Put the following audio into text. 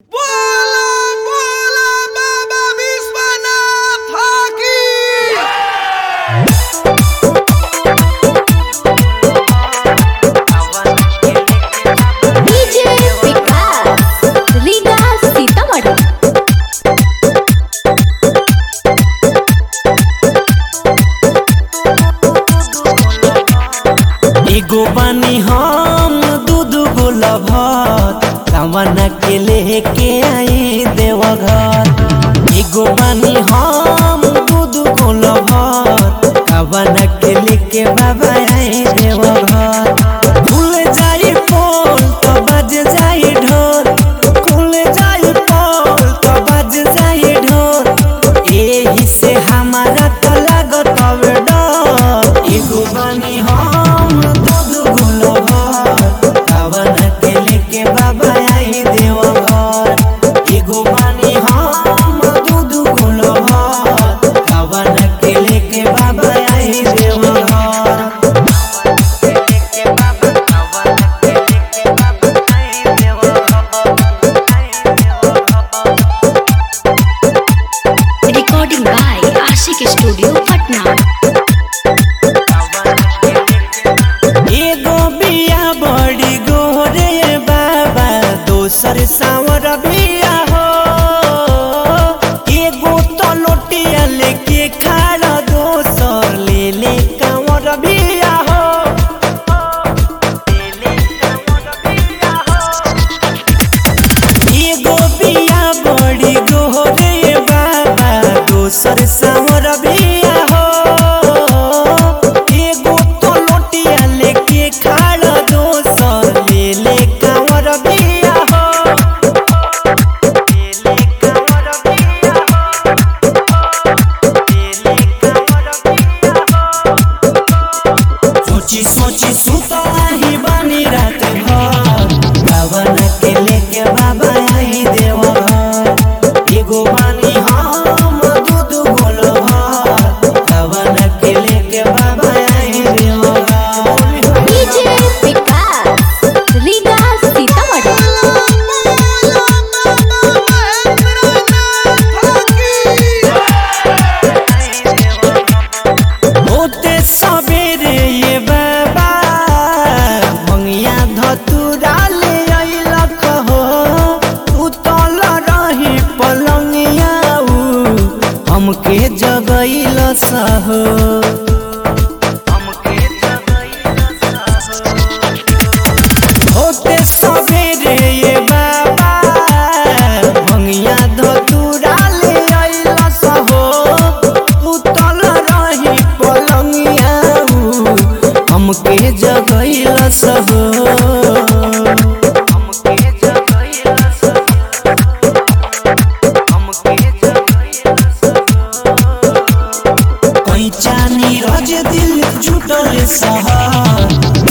लेके आई देवघर एगो बानी हम दूध गोलभर कवन के लेके बाबा आई देवघर भूल जाई पोल तो बज जाई ढोल खुल जाई पोल तो बज जाई ढोल एही से हमारा तो लागत हवे डर एगो बानी हम दूध गोलभर कवन के लेके बाबा आई देवघर एगो बानी हम दूध गोलभर कवन के लेके बाबा आई Deoghar recording by Ashik Studio, Patna. एगो बिया बड़ी गोरे बाबा दोसर सावर बिया हो एगो तो लोटिया लेके खाड़ा दोसर ले ले कांवर बिया हो एगो बिया बड़ी गोरे बाबा दोसर सावर बिया हो एगो तो लोटिया लेके खाड़ा दोसर ले ले कांवर बिया हो ले ले कांवर बिया हो ले ले कांवर बिया हो सोची सोची सुतला ही बानी रात भर बावन के लेके बाबा आई देवघर एगो बानी हम दूध गोल भर बावन के लेके बाबा आई Deoghar DJ Vikas, Riga Sitamarhi. होते सबेरे ये बाबा मंगिया धतुरा ले अइलक हो उतल रही पलंगिया उ हमके जगैल सहो होते सबेरे ये बाबा मंगिया धतुरा ले अइल सहो उतल रही पलंगिया उ हमके जगैल सहो हमके जगैल सहो हमके जगैल सहो कैचा नीरज दिल जुटल सहा